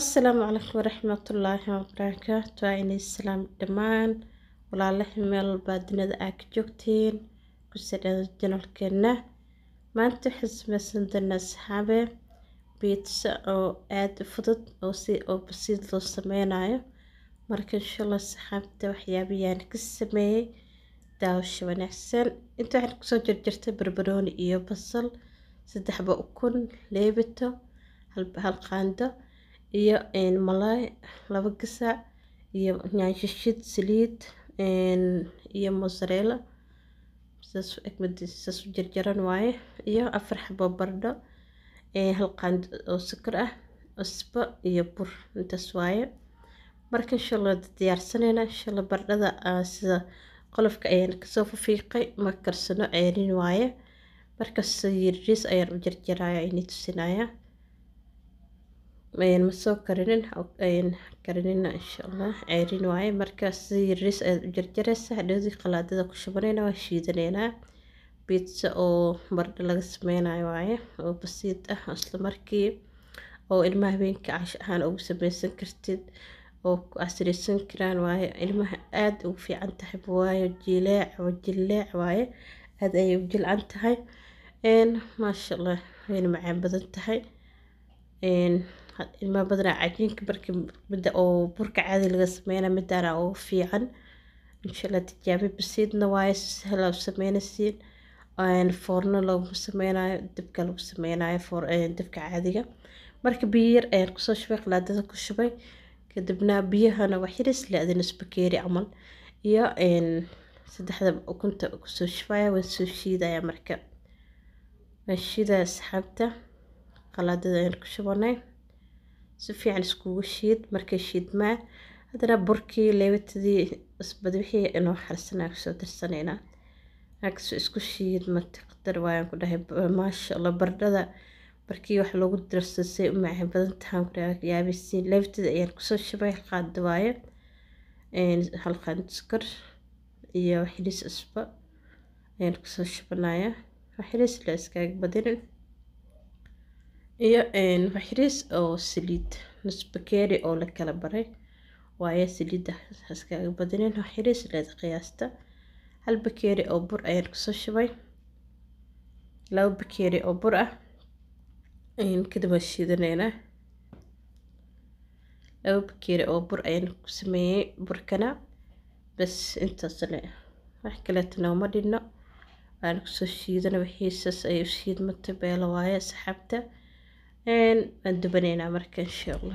asalaamu calaykum waraxmatullaahi wabarakaatu waa inay salaam dhammaan walaalahi meel walbaa dunida aa ka joogtiin ku sadhada janalkeena maanta waxaan sameysan doonaa asxaabe biitsa oo aada u fudud oo si oo basiid loo sameynayo marka inshallah asxaabta waxyaabiyaan ka sameeyey daawasho wanaagsan inta waxaan kusoo jarjartay barbarooni iyo basal saddexba ukun leebito hal qaando iyo malaay laba gasac iyo nyaanshishid saliid iyo mozzarella saas u jarjaran waaye iyo afar xabo bardho hal qaando oo sokor ah cusbo iyo bur intaas waaye marka insha allah diyaarsanayna insha allah bardhada sida qolofka ayaan kasoo fafiiqay ma karsano ceerin waaye markaas yariis ayaan u jarjaraya inii tusinaya ma soo karinin karinina insha allah ceerin waaye markaas yariis ayaad u jarjaraysa hadhowdii qalaadada ku shubanayna waa shiidanaynaa biitsa oo bardho laga sameynayo waaye oo basiid ah isla markii oo ilmaha habeenka cash ahaan ugu sameysan kartid oo ku casriysan karaan waaye ilmaha aada ugu fiican tahay waayo jileec jileec waaye aada ayay u jilcan tahay maasha allah wayna macaan badan tahay ilmaha badanaa cajiinka markii midda oo burka caadi laga sameynaa midaana ugu fiican insha allah tijaabi basiidna waaye sahla u sameynaysiin foorno lagu sameynayo dabka lagu sameynayo dabka caadiga marka biyo yar ayaan kusoo shubay qalaadada ku shubay kadibna biyahana wax yaris le adina isbakeeri camal iyo saddexda ukunta kusoo shubaya waan soo shiidaya marka waan shiidaya asxaabta qalaadada ayaan ku shubanay si fiican iskugu shiid markay shiidmaa haddana burkii leebitadii isbad wixii inoo xarsanaa kusoo darsanaynaa agsoo isku shiid mataqdar waayaan ku dhahay maasha allah bardhada markii wax loogu darsado say u macaan badan tahaan ku dhahay yaabisiin leebtada ayaan kusoo shubay qaada waaye hal qaand sukar iyo waxyilis cusbo ayaan kusoo shubanaya waxyilis la iskaaga badinin iyo waxyilis oo saliid nus bakeeri oo la kala baray waaye saliidda iskaaga badinin waxyilis leeda qiyaasta hal bakeeri oo bur ayaan kusoo shubay laba bakeeri oo bur ah kadib waan shiidanaynaa laba bakeeri oo bur ayaan ku sameeyey burkana bas intaasle wax kaleetana uma dhinno waan kusoo shiidana wixiisaas ay u shiidmata beelo waaye asxaabta waan dubanaynaa marka insha allah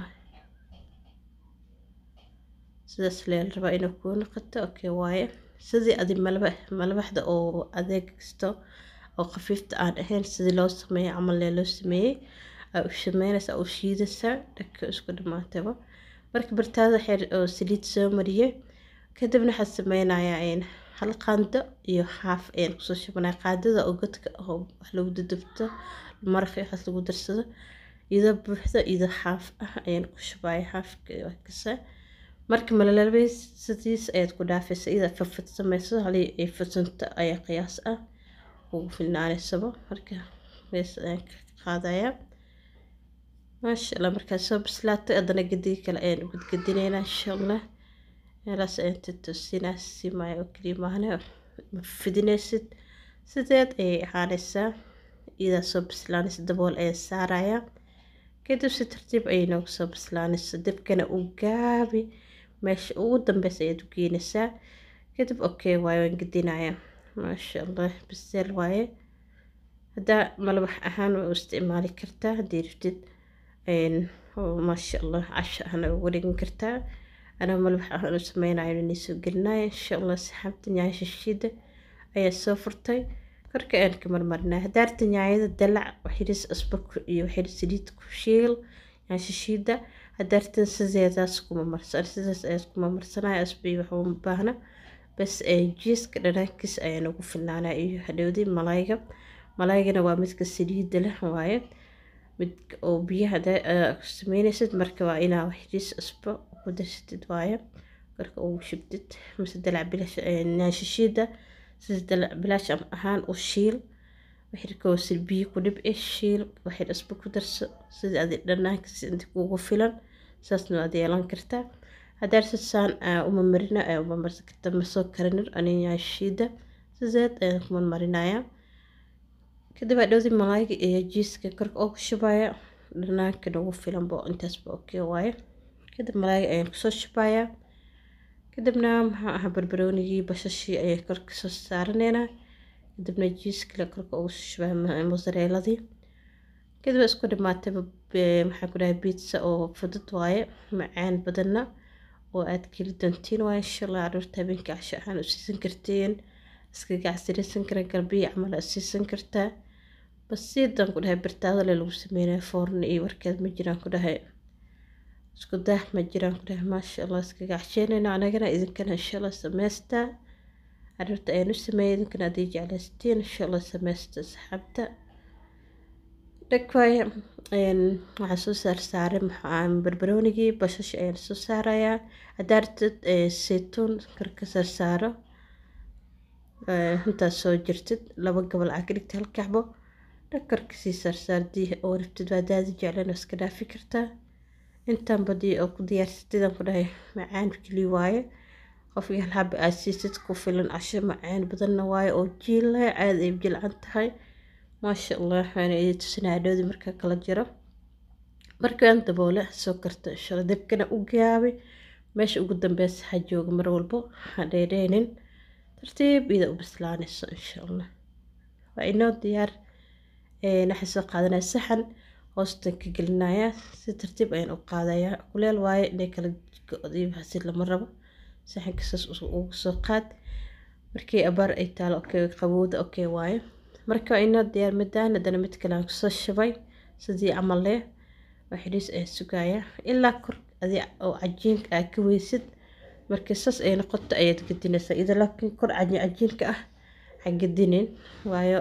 sidaas leen rabaa inuu kuu noqoto okay waaye sidii adi malaba malabaxda oo adeeg kasto oo khafiifta aan ahayn sidii loo sameeyey camal lee loo sameeyey aa u sameynaysa u shiidaysaa dhaka isku dhamaataba marka bartaada xeer oo saliid soo mariyey kadibna waxaa sameynayaa hal qaando iyo xaaf ayaan kusoo shubanaya qaadada oo godka oo wax lagu dudubto maraqi waxaas lagu darsado iyadoo buuxda iyadoo xaaf ah ayaan ku shubaya xaafka kasa marka malalabay sidiis ayaad ku dhaafaysa iyada fafad sameyso halii ay fadsanto ayaa qiyaas ah ugu filnaaneysaba marka mees ayaan ka qaadayaa maasha allah markaa soo bislaatay haddana gediga kale ayaan u gadgadinaynaa insha allah meelaas ayaan tatosinaa simaayo oo keliya maahane ma fidinaysid sideed ayay ahaanaysaa iyadaa soo bislaanaysa dabool ayaan saarayaa kadib si tartiib ayay noogu soo bislaanaysa dabkana u gaabi meesha ugu dambeysa ayaad u geynaysaa kadib okay waaye waan gedinayaa maasha allah biseel waaye haddaa malabax ahaan waa u isticmaali kartaa haddii rabtid maasha allah casho ahna uga dhigan kartaa anaa malabax ahaan u sameynayo inay soo gelinaya insha allah saxaabta nyaasha shiida ayaa soo furtay korka aan ka marmarinaa hadaarta nyaayada dalac waxiris asba iyo waxiris saliid ku shiil nyaasha shiida hadaartan sideedaas kuma marsan sidaas ayaad kuma marsanaya asba iyo waxba ma baahna bas jiiska dhanaankiis ayaan ugu filnaanaa iyo hadhowdii malayga malaygana waa midka saliidda leh waaye midka oo biyaha sameynaysid marka waa inaa waxriis cusbo ku darsatid waaye marka ugu shubtid mise dalac bilash naashashiida sida dalac bilaash ahaan u shiil wixirkoo biyo ku dhib eh shiil waxir cusbo ku darso sida adi dhanaankiis inta kugu filan saasna waad yeelan kartaa haddaad saan uma marina uma marsan karta ma soo karinin aniga shiida sideed ayaan kuma marinayaa kadib adhowdi malaayga iyo jiiska korka oo ku shubaya dhanaanka nagu filanbo intaasba okay waaye kadib malaayga ayaan kusoo shubayaa kadibna maxaa ahaa barbaroonigii bashashii ayay korka soo saaraneynaa kadibna jiiskale korka ugu shubaa mosareeladii kadib isku dhimaatay maxaa ku dhahay biitsa oo fudud waaye macaan badanna oo aad keli doontiin waaye insha allah caruurta habeenkii casho ahaan u siisan kartiin iska gacsiraysan kara garbiya camal aad siisan kartaa bas siidan ku dhahay birtaadale lagu sameynaya foorna iyo warkeed ma jiraan ku dhahay isku daah ma jiraan ku dhahay maasha allah iska gacsheynayna anagana idinkana insha allah samaystaa caruurta ayaan u sameeyay idinkana haddii jeclaystiin insha allah samaysta asxaabta dhagwaay waxaan soo saar saaray maxaa barbaroonigii bashash ayaan soo saarayaa haddaa rabtid saytuun karka saar saaro intaas soo jirtid laba gabal aa ka dhigta hal kacbo dhakarka sii saarsaardii oo rabtid waa daadi jeclan iska dhaafi kartaa intaan badii oo ku diyaarsatidaan ku dhahay macaan keli waaye qofkii hal haba aad siisid ku filan casho macaan badanna waaye oo jiila caad ay jilcan tahay maasha allah waxaana idin tusinaa dhowdi markaa kala jiro markaan daboole soo karta inshala dabkana u gaabay meesha ugu dambeysa ha jooga mar walbo ha dheedheenin tartiib ida u bislaanayso insha allah waa inoo diyaar waxaan soo qaadanaya saxan hoostan ka gelinaya si tartiib ayaan u qaadayaa kuleel waaye inay kala go-diibhasi lama rabo saxanka saas ugu soo qaad markii abaar ay taalo okay qabowda okay waaye marka waa inoo diyaar midaan haddana mid kale aan kusoo shubay sidii camal leh waa xidhiis ayaan sugayaa ilaa kor adi oo cajiinka aad ka weysid markii saas ay noqoto ayaad gedinaysaa ida laakiin kor cajiinka ah ha gedinin waayo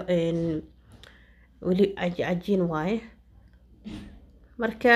weli cajiin waaye marka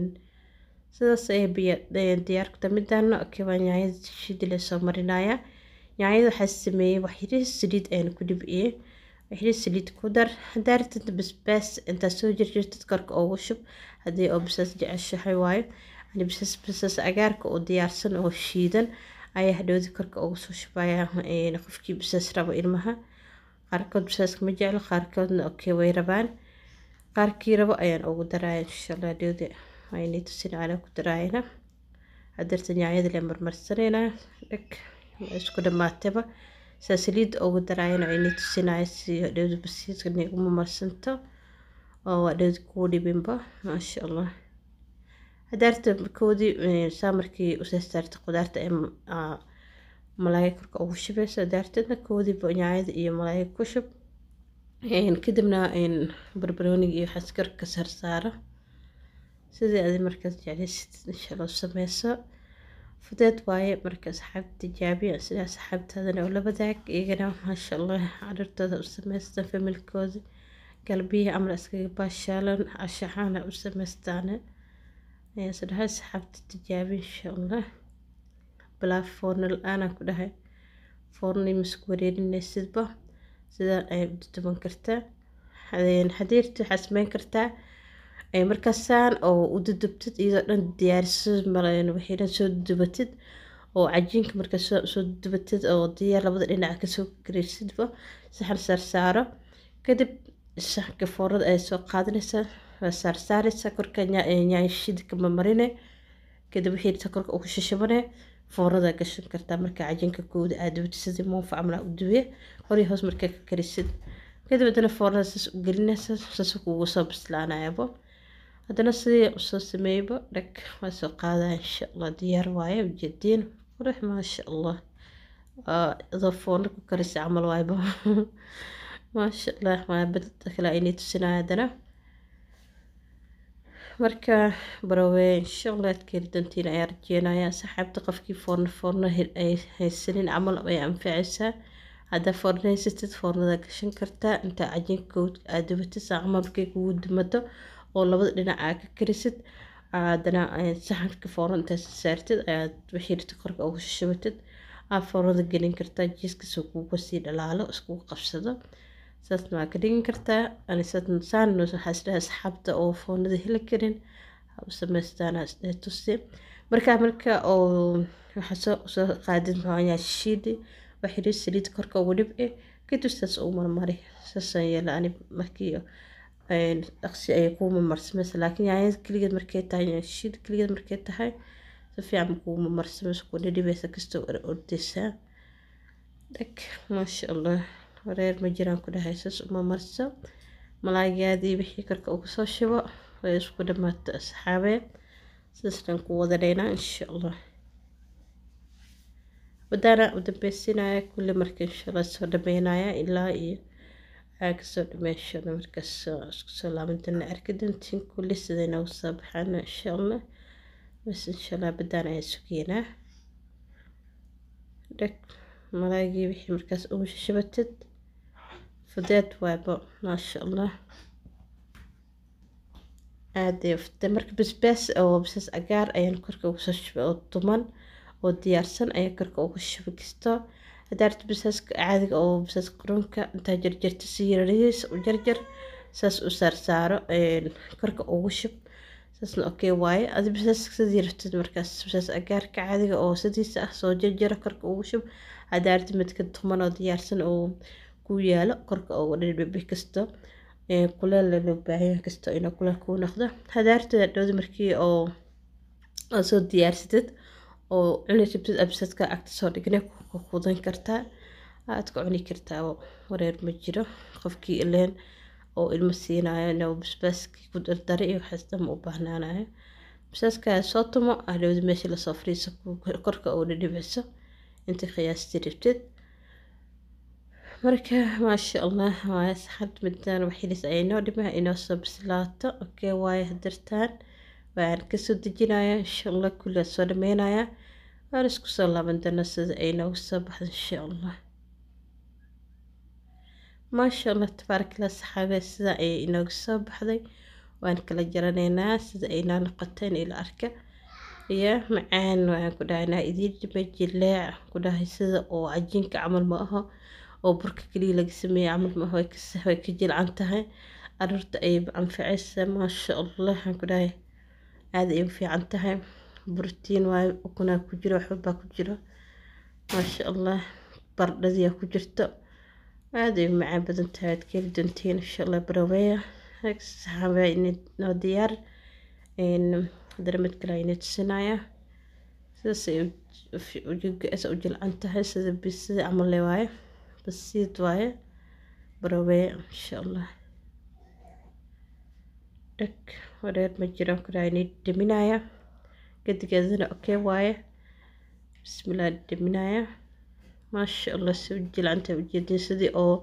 sidaas ay diyaarkuta midaana okay waa nyaanyada shidile soo marinaya nyaanyada waxaa sameeyey wax yariis saliid ayaan ku dhibciyey wixii saliid ku dar haddaa rabtid basbaas intaad soo jirjirtid korka ugu shub haddii oo basaas jeceshahay waayo ani basaas basaas cagaarka oo diyaarsan oo shiidan ayaa hadhowdi korka ugu soo shubaya qofkii basaas rabo ilmaha qaarkood basaaska ma jeclo qaarkoodna okay way rabaan qaarkii rabo ayaan ugu daraya insha allah hadhowdi waynay tusin anaa ku daraayana hadeerta nyaanyada le marmarsanayna dhag isku dhamaatayba saa saliidda ugu daraayana aynay tusinaya si dhowdi basiiska niguma marsanto oo waa dhowdi kuu dhibinba maasha allah hadaarta koodii saa markii usoo saarta qudaarta ee malaaya korka ugu shubayso hadaartadna koodiiba nyaanyada iyo malaaya ku shub kadibna barbarooniga iyo waxaas korka sarsaaro sidii adi markaas jeclaysid insha allah sameyso fudeed waaye marka asxaabta tijaabiya sida asxaabtaadana oo la wadaag iyagana maasha allah caruurtooda u sameystaan familkooda galbiya camal iskaga baashaalan cashaxaana u sameystaane sadhaha asxaabta tijaabi insha allah bilaa foorna la-aanaan ku dhahay foornii masku wareerinaysidba sidaan ayay u duduban kartaa xadiirta waxaa sameyn kartaa markaasaan oo u dudubtid iyadoo dhan diyaariso waxay dhan soo dudubatid oo cajiinka markaa soo dudubatid oo diyaar labada dhinac kasoo kareysidba saxan saarsaaro kadib saxanka foornada ay soo qaadanaysaa waa saarsaaraysaa korka nyaanyashidka marmarine kadib wixii korka ugu shashabane foornada gashan kartaa markaa cajiinka kooda aad dubtid sidii muufa camal u dubiye horii hoos markaa ka karisid kadib haddana foornada saas u gelinaysa saas kugu soo bislaanayaba haddana sidii usoo sameeyba dhag waa soo qaadaya insha allah diyaar waaye ujeediin qurux maasha allah adoo foorna ku karisa camal waayba maasha allah waa badda kale aynay tusinaya haddana marka barawee insha allah aad keeli doontiin ayaa rajeenaya saxaabta qofkii foorna foorna ay haysanin camal ay anfacaysaa haddaa foorna haysatid foornada gashan kartaa intaa cajiinka aad dubatid saa camal markay kugu dumado oo labada dhinac aad ka karisid haddana saxanka foorna intaas saartid ayaad wixii rita korka ugu shishabatid aad foornada gelin kartaa jiiskasoo kuuga sii dhalaalo iskugu qabsado saasna waa ka dhigin kartaa saan waxaa isdhaha asxaabta oo foornada heli karin ha u samaystaan isdhee tusi markaa marka oo waxaa soo soo qaadid maxaa shiidi waxiri saliid korka ugu dhibci kadib saas ugu marmari saasaan yeela ani markii dhaqsi ayay kuu marmarsamaysa laakiin yaanyada keligeed markay tahay shiid keligeed markay tahay si fiican kuu marmarsamaysa ku dhidhibaysa kastoo ordaysaa dhag maasha allah wareer ma jiraan ku dhahay saas uma marso malaaygaadii wixii korka ugu soo shubo way isku dhamaato asxaabee sidaasaan ku wadanaynaa insha allah wadaana u dambeysinaya kulli marka insha allah soo dhameynaya ilaa iyo waxaa kasoo dhameeshada markaas isku soo laabantana arki doontiin kulli siday noogu soo baxaana insha allah bas insha allah badaan ayaa sugeynaa dhag malaagii wixii markaas ugu shabatid fudeed waaba maasha allah aada fute marka basbaas oo basbaas cagaar ayaan korka ugu soo shubay oo tuman oo diyaarsan ayaa korka ugu shubi kasto hadaarta basaaska caadiga oo basaas qurunka intaa jarjarta si yarariis u jarjar saas u saarsaaro korka ugu shub saasna okay waaye adi basaaska sidii rabtid markaas basaas cagaarka caadiga oo sidiisa ah soo jarjara korka ugu shub hadaarta midka tuman oo diyaarsan oo ku yaalo korka ugu dhidhibi kasto kuleel loo baahan kasto inuu kuleel kuu noqdo hadaarta dhowdi markii oo soo diyaarsatid oo cuni rabtid absadka agta soo dhignay ku qudan kartaa aad ka cuni kartaa wareer ma jiro qofkii ileen oo ilmo siinayo inuu basbaaskii ku dardara iyo waxaas dhan u baahnaanayo basbaaskaa soo tumo hadhowdi meesha lasoo fadhiiso korka oo dhidhibicso inta qiyaastii rabtid marka maasha allah waaye saxad midaan waxilis ay inoo dhimaa inoo soo bislaato okay waaye hadirtaan waan kasoo dejinayaa insha allah kulliyaa soo dhameynayaa waan isku soo laaban doonaa sida ay noogu soo baxdo insha allah maasha allah tabaarakallah saxaabe sida ayay inoogu soo baxday waan kala jaranaynaa sida ay noo noqoteen ila arka iyo macaan waxaan ku dhahaynaa idiin dhima jileec ku dhahay sida oo cajiinka camal ma aho oo burka keliya laga sameeyey camal ma aho way ka jilcan tahay aruurta ayay anfacaysa maasha allah waxaan ku dhahay aada ay u fiican tahay borotiin waayo ukunaa ku jiro waxbabaa ku jiro maasha allah bardhadiyaa ku jirto aada ay u macaan badan tahay aad keeli doontiin insha allah baraweya saxaabaa inoo diyaar hadana mid kale ayna tusinaya sidaas ay u jilcan tahay sida bisida camal le waaye basiid waaye baraweya insha allah dhag wareer ma jiro karaani dhaminaya gadigeedana okay waaye bismillah dhaminaya maasha allah si u jilcanta ujeedin sidii oo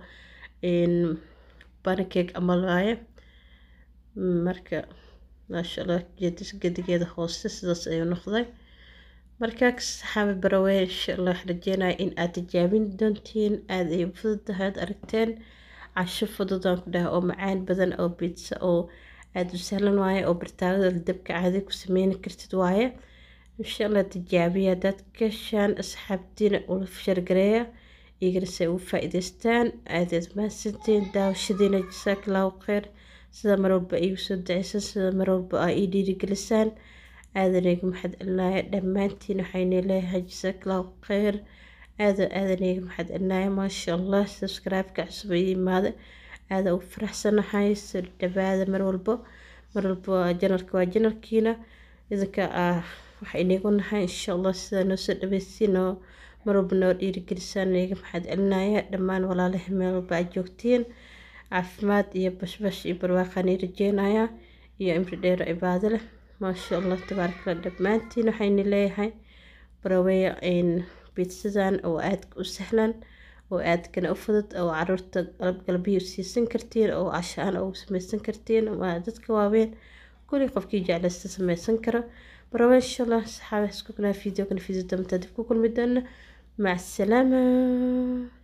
pancake amal waaye marka maasha allah jeedis gadigeeda hoose sidaas ayuu noqday markaa saxaabi barawey insha allah waxaan rajeynaya in aad tijaabin doontiin aada ay fududahay aad aragteen casho fududaan ku dhaha oo macaan badan oo bitsa oo aada u sahlan waaye oo bartaagada dabka caadi ku sameyni kartid waaye insha allah tijaabiya haddaad ka heshaan asxaabtiina ula shargareeya iyagana si ay ugu faa-iideystaan aadaad mahadsantiin daawashadiina jasaak allahu kheyr sida mar walba iigu soo daceysan sida mar walba aa ii dhiirigelisaan aadanayga maxad celinaya dhammaantiin waxayna leeyahay jasaak allahu kheyr aada aadanayga maxad celinaya maasha allah subscribe-ka cusub ii imaada aada ugu faraxsanahay soo dhawaada mar walbo mar walbo janalka waa janalkiina idinka ah waxa inagu nahay insha allah sidaa noo soo dhaweysiin oo mar walba noo dhiirigelisaan iga maxaad celinaya dhammaan walaalaha meel walba aad joogtiin caafimaad iyo bashbash iyo barwaaqaan ii rajeynaya iyo imri dheero cibaado leh maasha allah tabaarkala dhammaantiin waxayna leeyahay baraweya biidsadan oo aadka u sahlan oo aadkana u fudud oo caruurta galbiyo siisan kartiin oo cashaan ugu sameysan kartiin waa dadka waaweyn kulli qofkii jeclaysta sameysan karo barawe insha allah saxaabe isku kanaa fiideo kana fiideo damta dib ku kulmi doona mac asalaama